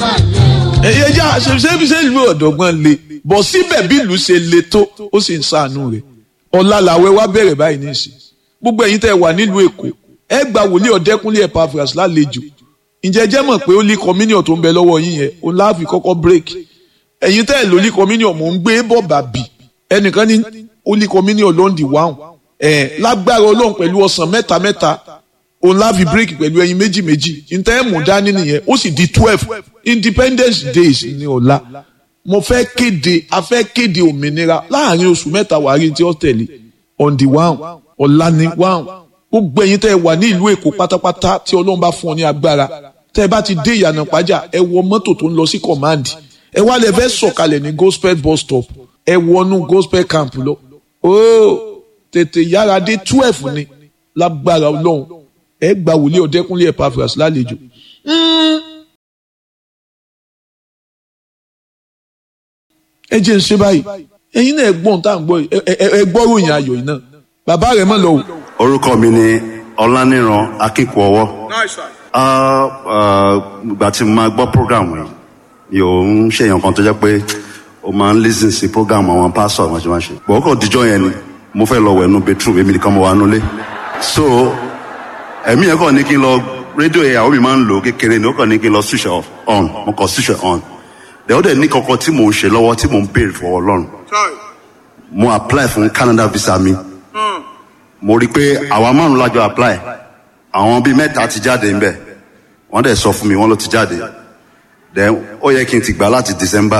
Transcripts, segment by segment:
ẹyẹ já ṣe ṣe ṣe ìlú ọ̀dọ́gbọ́n le bọ̀ síbẹ̀ bí ìlú ṣe le tó ó sì ń ṣàánú rẹ̀ ọ̀la làwẹ̀ wá bẹ̀rẹ̀ báyìí ní ìsìn gbogbo ẹ̀yin tẹ́ wà nílùú èkó ẹ gba wòlíì ọ̀dẹ́kúnlé Epaphras lálejò ǹjẹ́ jẹ́ mọ̀ pé ó lé communion tó ń bẹ lọ́wọ́ yín yẹn ó láàfin kọ́kọ́ break ẹ̀yin tẹ́ ẹ̀ ló lé communion mò ń gbé bọ̀ bàbí ẹnìkan ní ó lé communion lóńdì wáhùn ẹ̀ lágbára ọlọ́run pẹ̀lú ọ̀sán mẹ́ta mẹ́ta òun láàfin break pẹ̀lú ẹyin méjì méjì ǹtẹ́ ẹ̀ mú dání nìyẹn ó sì di twelve independence days ní ọ̀la mo fẹ́ kéde a fẹ́ kéde òmìnira láàrin oṣù mẹ́ta wàárí tí ó tẹ̀lé on the one ọ̀la ni one gbogbo ẹ̀yin tẹ́ ẹ wà ní ìlú èkó pátápátá tí ọlọ́run bá fún ọ ní agbára tẹ́ ẹ bá ti dé ìyànà pàjá ẹ wọ mọ́tò tó ń lọ sí command ẹ wá lẹ fẹ́ sọ̀kalẹ̀ ní gospel bus stop ẹ wọnú gospel camp lọ ooo tètè yára dé twelve ni lágbára ọlọ́run ẹ gba wòlíì ọ̀dẹ́kúnlé Epaphras lálejò. ẹ jẹ́ ń ṣe báyìí ẹ̀yin náà ẹ gbọ́n tá à ń gbọ́ yìí ẹ gbọ́ ròyìn ayọ̀ yìí náà bàbá rẹ̀ mọ̀ lọ o. orúkọ mi ni ọláníran akínkùọwọ́ ìgbà tí mo máa gbọ́ program yìí mi ò ń ṣèyàn kan tó jẹ́ pé o máa ń listen sí program àwọn pásọ̀ àwọn ṣe máa ṣe bọ̀ ọkọ̀ díjọ́ yẹn ni mo fẹ́ lọ wẹ̀ nú bedroom èmi nìkan mo wà nulẹ̀ so ẹ̀mí yẹn kàn ní kí n lọ rédíò yẹn àwọn mi máa ń lò kékeré ni ó kàn ní kí n lọ switch off on mo kàn switch on dẹ̀ ó dẹ̀ ní kankan tí mò ń ṣe lọ́wọ́ tí mò ń béèrè fọwọ́ Ọlọ́run mo apply fún Canada visa mi mo rí i pé àwa márùn lájọ apply àwọn bíi mẹ́ta ti jáde ńbẹ̀ wọ́n dẹ̀ sọ fún mi wọ́n ló ti jáde then ó yẹ kí n ti gbà láti December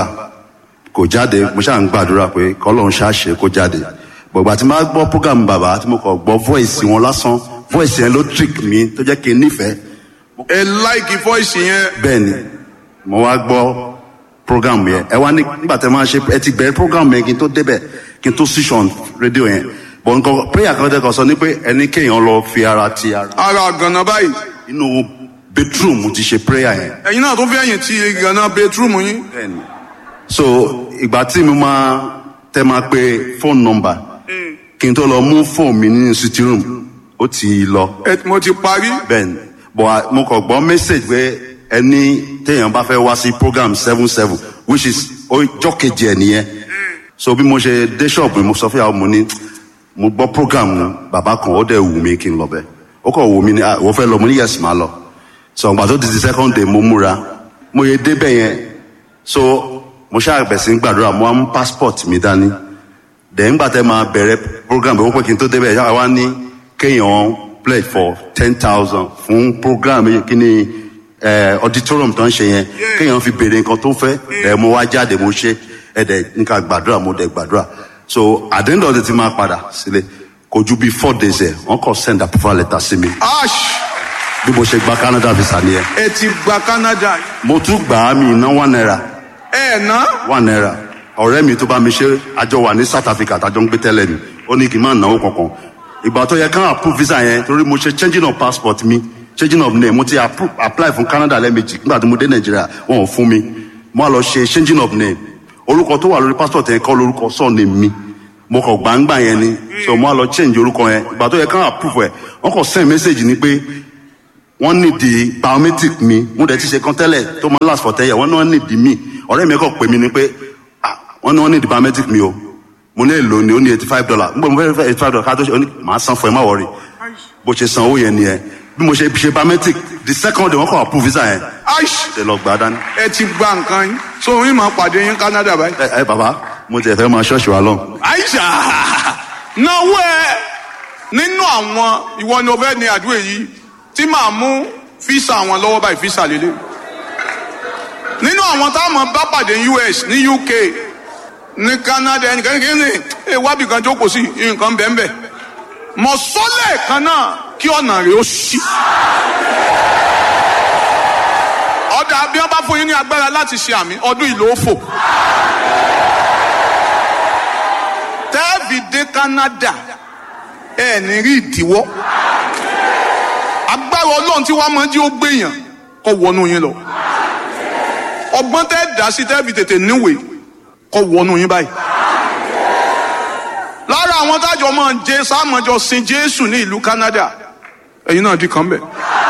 kò jáde mo ṣáà ń gbàdúrà pé kọ́lọ́run ṣáàṣe kó jáde gbọ̀gbà tí máa gbọ́ program bàbá tí mo kàn gbọ́ voice wọn lásán voice yẹn ló trick mi tó jẹ́ kí n nífẹ̀ẹ́ ẹ láìkì voice yẹn. bẹ́ẹ̀ ni mo wá gbọ́ program yẹn ẹ wá ní nígbà tẹ máa ṣe ẹ ti bẹ̀rẹ̀ program yẹn kí n tó débẹ̀ kí n tó switch on rédíò yẹn bọ̀ nǹkan prayer kan tẹ́ kàn sọ ni pé ẹni kéèyàn lọ fi ara ti ara ara gànà báyìí inú bedroom ti ṣe prayer yẹn ẹ̀yin náà tún fi ẹ̀yìn ti gànà bedroom yín. bẹ́ẹ̀ni so ìgbà tí mo máa tẹ máa pe phone number kí n tó lọ mú phone mi nínú sitting room ó ti lọ ẹ mo ti parí. bẹ́ẹ̀ni bọ̀ mo kàn gbọ́ message pé ẹni téèyàn bá fẹ́ wá sí program seven seven which is ọjọ́ kejì ẹ̀ nìyẹn so bí mo ṣe dé shop mi mo sọ fún yàrá mo ní mo gbọ́ program bàbá kan ó dẹ̀ wù mí kí n lọ bẹ̀ ó kàn wù mí ní ah wọ́n fẹ́ lọ mo ní yes máa lọ so ìgbà tó di di second day mo múra mo yẹ débẹ̀ yẹn so mo ṣáà bẹ̀ sí gbàdúrà mo á mú passport mi dání dẹ̀ ńgbà tẹ́ máa bẹ̀rẹ̀ program bẹ̀ wọ́n pé kí n tó débẹ̀ yàrá wa ní kéèyàn pledge for ten thousand fún program yìí kí ni eh, auditorium tó ń ṣe yẹn kéèyàn fi béèrè nǹkan tó fẹ́ ẹ̀ mo wá jáde mo ṣe ẹ̀ dẹ̀ nǹkan gbàdúrà mo dẹ̀ gbàdúrà so at the end of the day ti máa padà sílé kò ju bí four days ẹ̀ wọ́n kàn send approval letter sí mi ash bí mo ṣe gba Canada visa nìyẹn ẹ ti gba Canada mo tún gbà á mi ná one naira ẹ ná one naira ọ̀rẹ́ mi tó bá mi ṣe àjọ wà ní South Africa tàjọ ń gbé tẹ́lẹ̀ ni ó ní kí n má náwó kankan ìgbà tó yẹ ká approve visa yẹn torí mo ṣe changing of passport mi changing of name mo ti approve apply fún Canada lẹ́ẹ̀mejì nígbà tí mo dé Nàìjíríà wọn ò fún mi mo á lọ ṣe changing of name orúkọ tó wà lórí passport yẹn kọ́ lórúkọ surname mi mo kàn gbàǹgbà yẹn ni so mo á lọ change orúkọ yẹn ìgbà tó yẹ ká approve ẹ̀ wọ́n kàn send message ni pé wọ́n need the biometric mi mo dẹ̀ ti ṣe kan tẹ́lẹ̀ tó máa last for ten years wọ́n ní wọ́n need mi ọ̀rẹ́ mi kàn pè mí ni pé ah wọ́n ní wọ́n need the biometric mi o mo ní èlò ni ó ní eighty five dollar nígbà mo fẹ́ fẹ́ eighty five dollar ká tó ṣe ó ní màá san fún ẹ má wọrí bó ṣe san owó yẹn nìyẹn bí mo ṣe ṣe biometric the second day wọ́n kàn approve visa yẹn ash ṣe lọ gbà á dání. ẹ ti gba nǹkan yín so yín máa pàdé yín Canada báyìí. ẹ ẹ bàbá mo tiẹ̀ fẹ́ máa ṣọ́ọ̀ṣì wa lọ. aisha náwó ẹ nínú àwọn ìwọ ni o fẹ́ ní àdúrà yìí tí màá mú físà àwọn lọ́wọ́ báyìí físà lélẹ̀ nínú àwọn táwọn bá pàdé US ní UK ní Canada ẹnìkan kí ni ẹ wábì kan jókòó sí nǹkan bẹ́ẹ̀nbẹ́ẹ̀ mọ̀ sọ́lẹ̀ kan náà kí ọ̀nà rẹ̀ ó ṣí. ọ̀dà bí wọ́n bá fún yín ní agbára láti ṣe àmì ọdún ìlú òfò. tẹ́ẹ̀bì dé Canada ẹ̀ ní rí ìdíwọ́ agbára ọlọ́run tí wàá máa jí ó gbèyàn kó wọnú yín lọ ọgbọ́n tẹ́ dá sí tẹ́ẹ̀bì tètè níwèé kó wọnú yín báyìí lára àwọn tájọ máa ń jẹ sáàmọjọ sin Jésù ní ìlú Canada ẹ̀yin náà di kan bẹ